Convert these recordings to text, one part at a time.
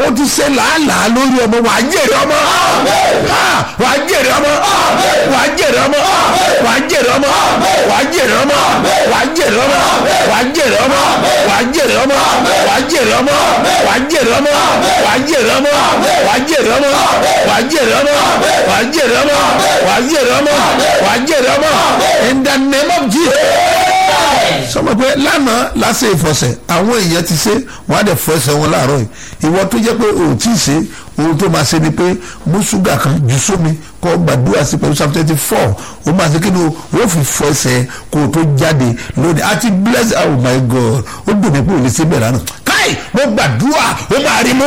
o ti ṣe làálàá lórí ọmọ wà á jèrè ọmọ Ah, wà á jèrè ọmọ wà á jèrè ọmọ wà á jèrè ọmọ wà á jèrè ọmọ wà á jèrè ọmọ wà á jèrè ọmọ wà á jèrè ọmọ wà á jèrè ọmọ wà á jèrè ọmọ wà á jèrè ọmọ wà á jèrè ọmọ wà á jèrè ọmọ wà á jèrè ọmọ wà á jèrè ọmọ wà á jèrè ọmọ in the name of Jesus sọmọ pé lánàá lásì ìfọsẹ̀ àwọn èèyàn ti ṣe wọ́n á dẹ̀ fọ ẹsẹ̀ wọn láàárọ̀ yìí ìwọ tó jẹ́ pé o ò tí ì ṣe ohun tó máa ṣe ni pé mú ṣúgà kan jù sómi kó gbàdúrà sí pẹ̀lú psalm twenty four o máa ṣe kí ni o fi fọ ẹsẹ̀ kó o tó jáde lónìí àti bless oh my god ó dùn mí pé o lè ṣe bẹ́ẹ̀ lánàá káì mo gbàdúrà ó máa rí mú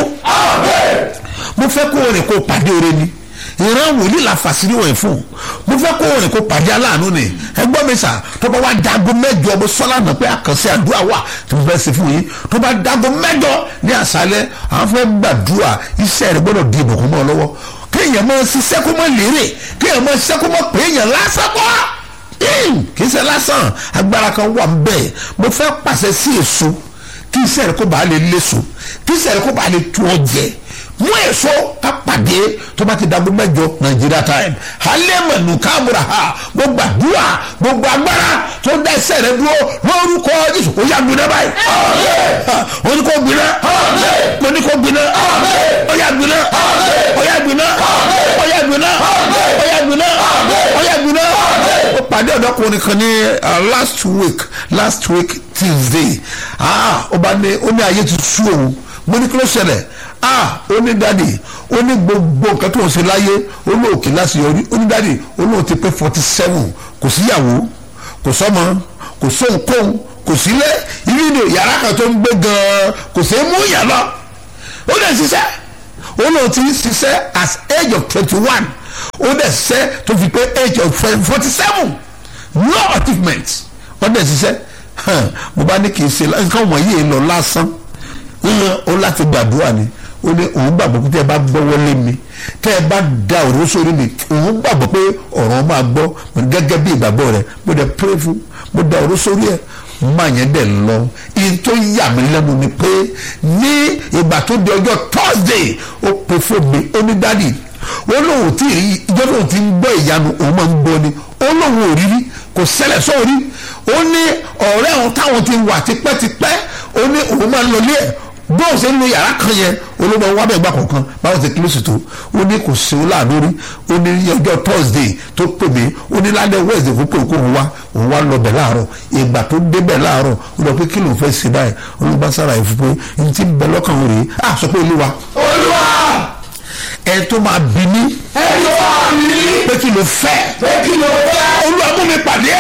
mo fẹ́ kó o rìn kó o pàdé oore ni ìran wòlíì la fàṣírí wọ̀nyí fún mo fẹ́ kó rìn kó pàdé aláàánú ni ẹgbọ́n mi sà tó bá wá dago mẹ́jọ mo sọ́lá nà pé àkànṣe àdúrà wà tí mo fẹ́ ṣe fún yín tó bá dago mẹ́jọ ní àṣálẹ́ àwọn fẹ́ gbàdúrà iṣẹ́ rẹ̀ gbọ́dọ̀ di ìbùkún mọ́ ọ lọ́wọ́ kéèyàn máa ṣiṣẹ́ kó mọ́ lérè kéèyàn máa ṣiṣẹ́ kó mọ́ pé èèyàn lásán kọ́ kì í ṣe lásán agbára kan wà ń bẹ̀ mo fẹ́ pàṣẹ sí èso kí iṣẹ́ rẹ̀ kó bàa lè léso kí iṣẹ́ rẹ̀ kó bàa lè tu ọ jẹ mú èso ká pàdé tó bá ti dàgbé mẹ́jọ nàìjíríà time halẹ́mọ̀nù káàmùrà ha gbogbo àdúrà gbogbo agbára tó dá ẹsẹ̀ rẹ dúró lórúkọ jésù ó yà gbiná báyìí ó ní kó gbiná ó ní kó gbiná ó yà gbiná ó yà gbiná ó yà gbiná ó yà gbiná ó yà gbiná. ó pàdé ọ̀dọ́kùnrin kan ní last week last week tuesday ó bá ní ó ní ayé ti sú òun mo ní kí ló ṣẹlẹ̀ ah ó ní dádì ó ní gbogbo nǹkan tó ń ṣe láyé ó ní òkè láti yọrí ó ní dádì ó ní òun ti pé forty seven kò síyàwó kò sọ́mọ kò sóhunkóhun kò sílé ibi ni yàrá kan tó ń gbé gan-an kò sí mú yàn lọ ó dẹ̀ ṣiṣẹ́ ó ní òun ti ṣiṣẹ́ as age of twenty one ó dẹ̀ ṣiṣẹ́ tó fi pé age of forty seven no achievement ó dẹ̀ ṣiṣẹ́ mo bá ní kì í ṣe nǹkan wọ̀nyí lọ lásán ó láti gbàdúrà ni ó ní òun gbàgbọ́ pé tẹ́ ẹ bá gbọ́wọ́ lé mi tẹ́ ẹ bá da òró sórí mi òun gbàgbọ́ pé ọ̀rọ̀ máa gbọ́ gẹ́gẹ́ bí ìgbàgbọ́ rẹ̀ mo dẹ̀ pray fún mo da òró sórí ẹ̀ máa yẹn dẹ̀ lọ ìyẹn tó yà mí lẹ́nu ni pé ní ìgbà tó di ọjọ́ Thursday ó pe fún mi ó ní dádì ó lóun tí ì ìjọ tóun ti ń gbọ́ ìyanu òun máa ń gbọ́ ni ó lóun ò rí rí kò ṣẹlẹ̀ sóòrí ó ní ọ̀rẹ́ òun táwọn ti wà tipẹ́tipẹ́ ó ní òun máa ń lọ ilé ẹ̀ bóun ṣe ń lo yàrá kan yẹn olóògbé wa bẹ̀ gbà kọ̀ọ̀kan báwo ṣe kílósì tó ó ní kò sí ọlá lórí ó ní ọjọ́ thursday tó pè mí ó ní lálẹ́ wednesday kó pè kó òun wá òun wá lọ bẹ̀ láàárọ̀ ìgbà tó débẹ̀ láàárọ̀ ó lọ pé kí ló fẹ́ ṣe báyìí olùbá sára ìfún pé n ti bẹ lọ́kàn òun rèé à sọ pé olúwa. olúwa. ẹ tó máa bí mi. ẹ tó máa bí mi. pé kí ló fẹ́. pé kí ló fẹ́. olúwa mú mi pàdé.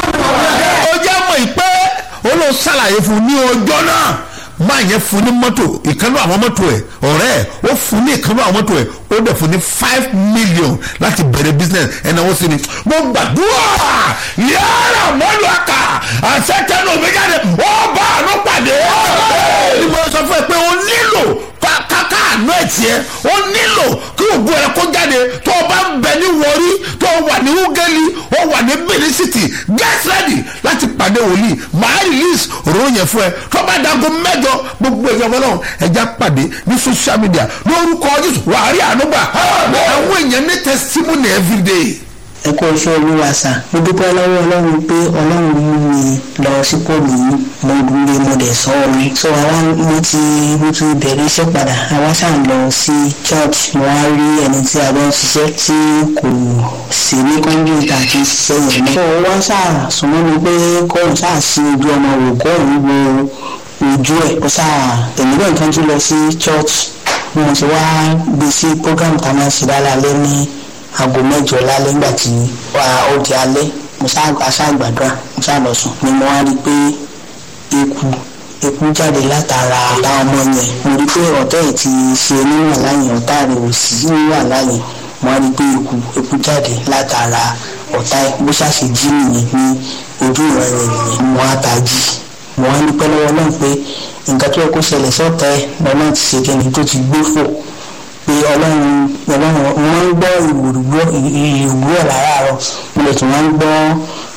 ó jẹ́ mọ̀ ìpẹ́ ó lọ ṣàlàyé fún ní ọjọ́ náà máa yẹn fún ní mọ́tò ìkànnì àwọn mọ́tò ẹ̀ ọ̀rẹ́ ẹ̀ ó fún ní ìkànnì àwọn mọ́tò ẹ̀ ó dẹ̀ fún ní five million láti bẹ̀rẹ̀ business ẹ̀nà wọ́n sí ni mo gbàdúrà yàrá mọ́lù àkà àṣetẹ́nu mi jáde ó bá àánú pàdé ní mo sọ fún ẹ pé o nílò káká àánú ẹ̀ tiẹ̀ ó nílò kí ògùn ẹ̀ kó jáde tó o bá ń bẹ ní wọrí tó o wà ní ugeli ó wà ní benin city get ready láti pàdé wòlíì màá release òróró yẹn fún ẹ tó bá dago mẹ́jọ gbogbo èèyàn ọmọ náà ẹja pàdé ní social media lórúkọ jésù wàá rí àánú gbà àwọn èèyàn ní testimony everyday ẹ kó iṣẹ́ olúwa sà mo dúpẹ́ lọ́wọ́ ọlọ́run pé ọlọ́run mú mi lọ sípò mi mo dúró mo dẹ̀ sọ orin so àwa mo ti mo ti bẹ̀rẹ̀ iṣẹ́ padà àwa ṣáà ń lọ sí church mo wá rí ẹni tí a bá ń ṣiṣẹ́ tí kò sí ní kọ́ńdúítà àti ṣiṣẹ́ yẹn náà. so wọ́n ṣáà súnmọ́ mi pé kóun ṣáà sí ojú ọmọ wò kóun wo ojú ẹ̀ ó ṣáà èmi náà kan tún lọ sí church mo ti wá gbé sí program tá a máa ṣe lálẹ́ ní aago mẹ́jọ lálẹ́ nígbà tí ó di alẹ́ mo ṣàgbàdúrà mo ṣàlọ sùn ni mo wá rí i pé eku eku jáde látara ọ̀tá ọmọ yẹn mo rí i pé ọ̀tá ẹ̀ ti ṣe níwà láyìn ọ̀tá rẹ̀ ò sí níwà láyìn mo wá rí i pé eku eku jáde látara ọ̀tá ẹ̀ bó ṣàṣe jí nìyẹn ní ojú ìran rẹ̀ nìyẹn mo wá tají mo wá ní pẹ́ lọ́wọ́ náà pé nǹkan tó yẹ kó ṣẹlẹ̀ sọ́tà ẹ̀ lọ́nà ti ṣe kẹ́ni tó ti gbé fò pé ọlọ́run ọlọ́run wọ́n ń gbọ́ ìwòrúgbọ́ ìwòrúgbọ́ láràárọ̀ mo lè tún wọ́n ń gbọ́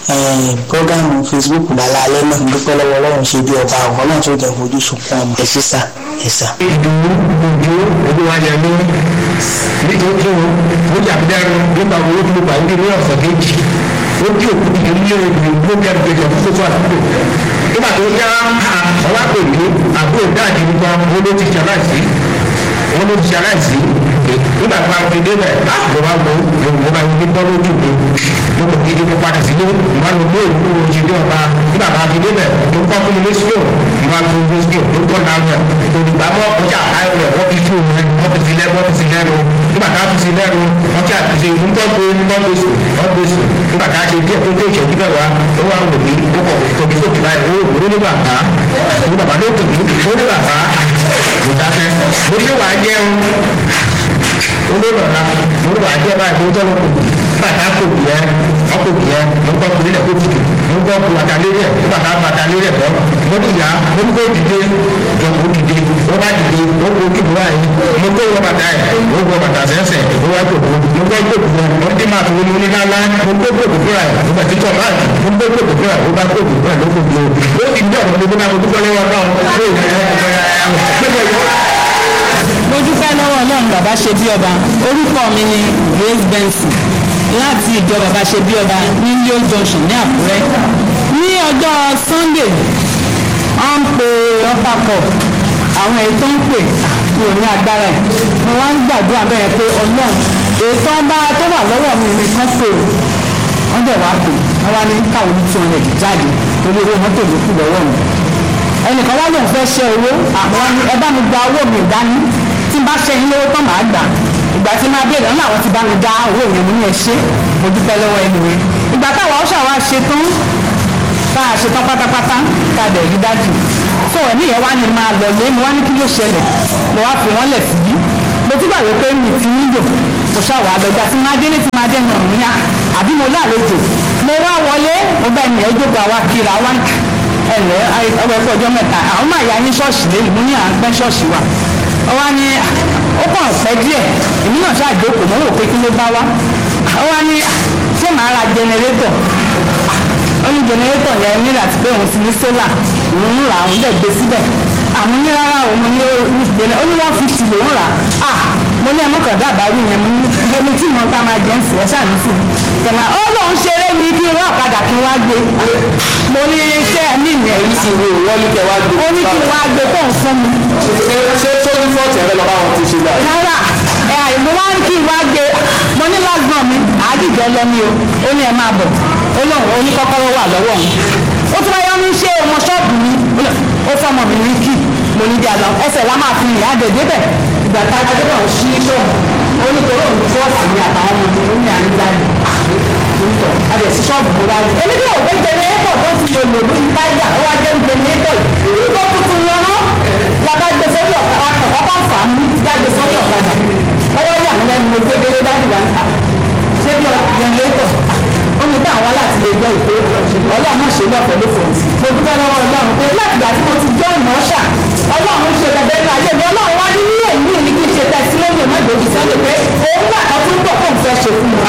programu facebook lálẹ́ náà dúpẹ́ lọ́wọ́ ọlọ́run ṣe bí ọba àwọn náà tó jẹ́ fojú sunkún ọmọ ẹ̀ sísà ẹ̀ sà. ìdùnnú ojú olúwayẹ ló nítorí ó jàpẹ́rù nígbà wo ó dúró pàdé ní ọ̀sán kejì ó dí òkú kékeré ní ìlú gbókèrè kejì ọ̀fun tó tó àdúgbò nígbà tó yá ọwá pèlú àbúrò dáàdì nípa owó ló ti ṣaláìsí owó ló ti ṣaláìsí nígbà tó máa fi débẹ̀ mo bá wo mo bá wo ní bọ́ lójú mi mo kò kí mo padà sílé mo bá lọ gbé ìlú oṣù dé ọba nígbà tó máa fi débẹ̀ mo kọ́ fún mi ní sílò mo bá fi mi sílò mo kọ́ náà rẹ̀ olùgbà mọ́ ọjà ayọ̀ rẹ̀ wọ́n fi tú rẹ̀ wọ́n fi sí lẹ́nu wọ́n fi sí lẹ́nu nígbà tá a fi sí lẹ́nu wọ́n ti àtúnṣe nǹkan gbé nǹkan gbé sùn wọ́n gbé sùn nígbà tá a ṣe díẹ̀ tó tó ìṣẹ́jú bẹ́ẹ̀ wá ó wá wò mí ó kọ̀ tóbi sókè báyìí ó wò ó ní bàbá ó bàbá ló tòbi ó ní bàbá mo dákẹ́ mo ṣe wàá jẹun olóòlọ́la mo wà jẹ́ báyìí mo tọ́lọ́ kò bàtà kò bìẹ́ ọkọ̀ bìẹ́ mo gbọ́ kò nílẹ̀ kó tutù mo gbọ́ kò bàtà lérí ẹ̀ bàtà bàtà lérí ẹ̀ bọ́ mo ti yà mo ní kó dìde jọ kó dìde ó bá dìde ó kó kí mo báyìí mo kó wọ bàtà ẹ̀ mo wọ bàtà sẹ́sẹ̀ ó wá kó mo mo gbọ́ kó kò mo ti máa tó ní lálá mo gbọ́ kó kò fúra ẹ̀ mo bẹ̀ títọ́ báyìí mo gbọ́ kó kò fúra ẹ̀ ó bá kó kò fúra ẹ̀ ló kò bí o ó ti dí ọ̀rọ̀ gbogbo náà mo dúpẹ́ lọ́wọ́ náà mo dúpẹ́ lọ́wọ́ ọlọ́run bàbá ṣe bí ọba orúkọ mi ni grace benson láti ìjọ bàbá ṣe bí ọba ní leo junction ní àkúrẹ́ ní ọjọ́ sunday wọ́n ń pe upper cup àwọn èyí tó ń pè mi ò ní agbára ẹ̀ mo wá ń gbàdúrà bẹ́ẹ̀ pé ọlọ́run èyí tó ń bá tó wà lọ́wọ́ mi nìkan pè ó wọ́n dẹ̀ wá pè wọ́n wá ní káwọn ní two hundred jáde torí owó mọ́tò ló kù lọ́wọ́ mi ẹnìkan wá lóun fẹ́ ṣe owó àmọ́ ẹ bá mi gba owó mi dání tí n bá ṣe yín lówó tán màá gbà ìgbà tí máa béèrè ńlá àwọn ti bá mi dá owó yẹn mú ní ẹ ṣe mo dúpẹ́ lọ́wọ́ ẹnu rẹ ìgbà táwa ọ̀ṣà wa ṣe tán tá a ṣe tán pátápátá tá a dẹ̀ rí dájú so ẹ̀mí yẹn wá ní máa lọ lé mi wá ní kí ló ṣẹlẹ̀ mo wá fi wọ́n lẹ̀ síbí mo tún gbàgbé pé mi ti ń lò mo ṣàwọ̀ àlọ́jà tí máa dé ní ti máa dé nà mí à àbí mo lálejò mo wá wọlé mo bá ènìyàn jókòó àwa kíra wá ẹ̀lẹ́ ọwọ́ ẹ̀kọ́ ọjọ́ mẹ́ta àwọn máa yá yín ṣọ́ọ̀ṣì lẹ́yìn mo ní à ń pẹ́ ṣọ́ọ̀ṣì wa ọwọ́ ni ó kàn pẹ́ díẹ̀ èmi náà ṣáà jókòó mo rò pé kí ló bá wá ọwọ́ ni ṣé màá ra jẹnẹrétọ̀ ó ní jẹnẹrétọ̀ yẹn ní láti pé òun ti ní sólà òun ń rà òun dẹ̀ gbé síbẹ̀ àwọn ní rárá òun ní jẹnẹ ó ní wọ́n fi tì lòún rà á mo ní ẹmọ́kàn dábàá rí yẹn mo ní ẹni tí mo ta máa jẹ́ ń sìn ẹ́ ṣáà ní sìn kẹ̀mà ó lóun ṣeré mi kí n wá ọ̀kadà kí n wá gbé mo ní iṣẹ́ mi ìyẹn yìí ìwé wọ́n ní kẹ́ wá gbé. ó ní kí n wá gbé tó ń fún mi. ṣé tó ní fọ́ọ̀tì ẹ̀rẹ́ lọ́ba wọn ti ṣe báyìí. rárá ẹ àìmọ́ wá kí n wá gbé mo ní lásìmọ̀ mi àádìjọ lọ ní o ó ní ẹ máa bọ̀ ó lóun ó ní kọ́kọ́rọ́ wà lọ́wọ́ òun ó tún wáyé ní ṣé ọmọ ṣọ́ọ̀bù mi ó fọmọ mi ní kí mo ní díà lọ ẹsẹ̀ lá máa fi rìn àdèdè bẹ̀ ìgbà tá a gbé náà ṣí ṣọ́ọ̀bù ó ní torí òun fọ́ọ̀sì ní àtàwọn ọmọ mi ó ní àníjáde adé sí ṣọ́ọ̀bù mo wáyé èmi ní òwe jẹnẹrétọ̀ tó ti lò lò lórí táyà ó wá jẹ́ jẹnẹrétọ̀ yìí tó tuntun yẹn rán làbá gbé sórí ọ̀kadà ọkọ̀ fà á mú jáde sórí ọ̀kadà ọwọ́ yà mí lẹ́nu mo gbé délé dájú wa níta ṣé bí jẹnẹrétọ̀ ó ní bá àwọn láti lè gbọ́ ìpè ọlọ́run ṣe lọ́fẹ̀ẹ́ ló fẹ̀ mo dúpẹ́ lọ́wọ́ ọlọ́run pé láti ìgbà tí mo ti jọ́ ìmọ̀ọ́ṣà ọlọ́run ṣe bẹ̀bẹ̀ ní ayé mi ọlọ́run wá ní nílé ìlú ní kí n ṣe tẹ̀sí lóye má gbòdì sọ́dọ̀ pé òun gbà kan tó ń bọ̀ fóun fẹ́ ṣe fún mi.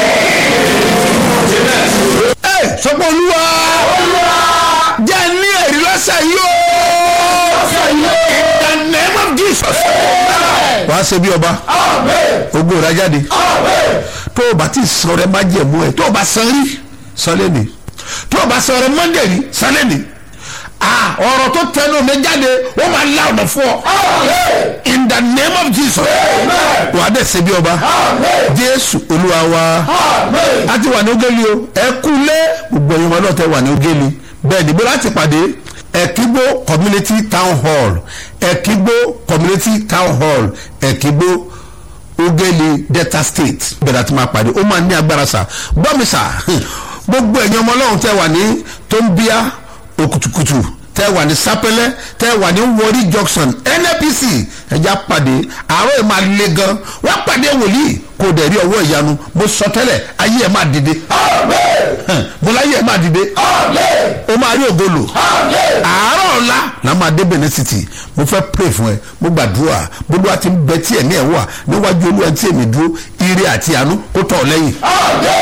ẹ sọpọ olúwa jẹ́ ní ẹ̀rí lọ́sẹ̀ yìí o in the name of jesus wàá ṣe bí ọba ogun rẹ jáde tó o bá ti sọ rẹ má jẹ̀mú ẹ tó o bá san rí san lẹ́nu tó o bá sọ rẹ mọ́ndé rí san lẹ́nu ọ̀rọ̀ tó tẹnu mi jáde ó máa la ọ̀nà fún ọ in the name of jesus wàá dẹ̀ ṣe bí ọba jésù olúwa wa a ti wà ní ogeli o ẹ kú lé gbogbo ẹ̀yin wọn náà tẹ wà ní ogeli bẹ́ẹ̀ níbo láti pàdé ẹ̀kígbó community town hall ẹ̀kígbó community town hall ẹ̀kígbó ogeli delta state bẹ̀rẹ̀ àti máa pàdé ó máa ní agbára sà gbọ́mi sà gbogbo ẹ̀yin ọmọ ọlọ́run tẹ wà ní tóńbíà òkùtùkùtù tẹ wà ní sápẹlẹ tẹ wà ní wọrí junction nnpc ẹja pàdé àárọ̀ ẹ̀ máa le gan wọ́n pàdé wòlíì kò dẹ̀ rí ọwọ́ ìyanu mo sọ tẹ́lẹ̀ ayé ẹ̀ máa dìde mo láyé ẹ̀ máa dìde o máa rí ògolo àárọ̀ ọ̀la la máa dé benin city mo fẹ́ pray fún ẹ mo gbàdúrà gbogbo àti bẹ tí ẹ̀mí ẹ̀ wà níwájú olúwa tí èmi dúró ire àti àánú kó tọ̀ ọ́ lẹ́yìn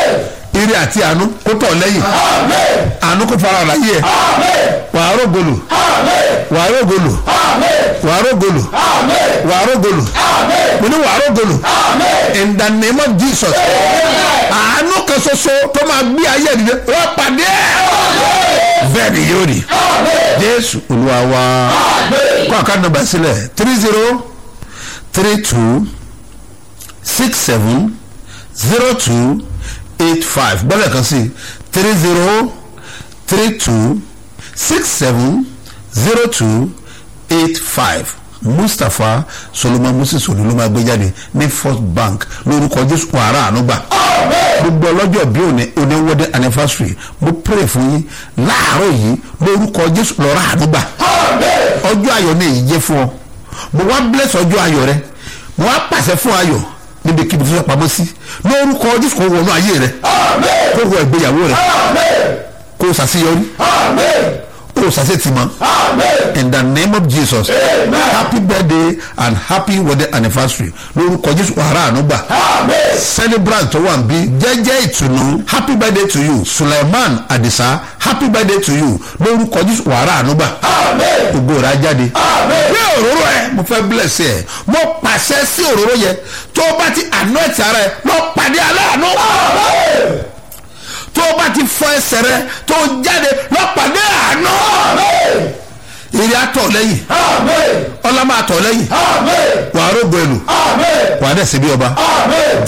ire àti àánú kó tọ̀ lẹ́yìn àánú kó fara láyé ẹ̀ wàá rògbòlò wàá rògbòlò wàá rògbòlò wàá rògbòlò mo ní wàá rògbòlò in the name of jesus àánú kan ṣoṣo tó máa gbé ayé ìdílé wọ́n pàdé ẹ̀ bẹ́ẹ̀ ni yóò rí jésù olúwa wa kó àkáǹtì nọ́mbà sílẹ̀ three zero three two six seven zero two eight five gbọ́dọ̀ kan sí three zero three two six seven zero two eight five mustapha solomon moses olú ló máa gbé jáde ní first bank lórúkọ jésù wàrà ànúgbà gbogbo ọlọ́jọ́ bí òní oníwọ́dẹ anniversary mo pray fún yín láàárọ̀ yìí lórúkọ jésù lọ́rọ̀ ànúgbà ọjọ́ ayọ̀ ní èyí jẹ́ fún ọ mo wá bless ọjọ́ ayọ̀ rẹ mo wá pàṣẹ fún ayọ̀ níbi kíbi tó sọ pamọ́ sí lórúkọ jésù kò wọnú ayé rẹ kó wọ ìgbéyàwó rẹ kó o ṣàṣeyọrí kó o ṣàṣetìmọ́ in the name of jesus happy birthday and happy wedding anniversary lórúkọ jésù wàrà ànúgbà celebrant tó wà ń bí jẹ́jẹ́ ìtùnú happy birthday to you suleiman adisa happy birthday to you lórúkọ jésù wàrà ànúgbà ògo rà jáde bí òróró ẹ mo fẹ́ bless ẹ mo pàṣẹ sí òróró yẹ tó o bá ti anoint ara ẹ lọ pàdé aláàánú tó o bá ti fọ ẹsẹ̀ rẹ tó o jáde lọ pàdé àánú ìrì àtọ̀ lẹ́yìn ọlá máa tọ̀ lẹ́yìn wàá rògbò ẹlò wàá dẹ̀ síbi ọba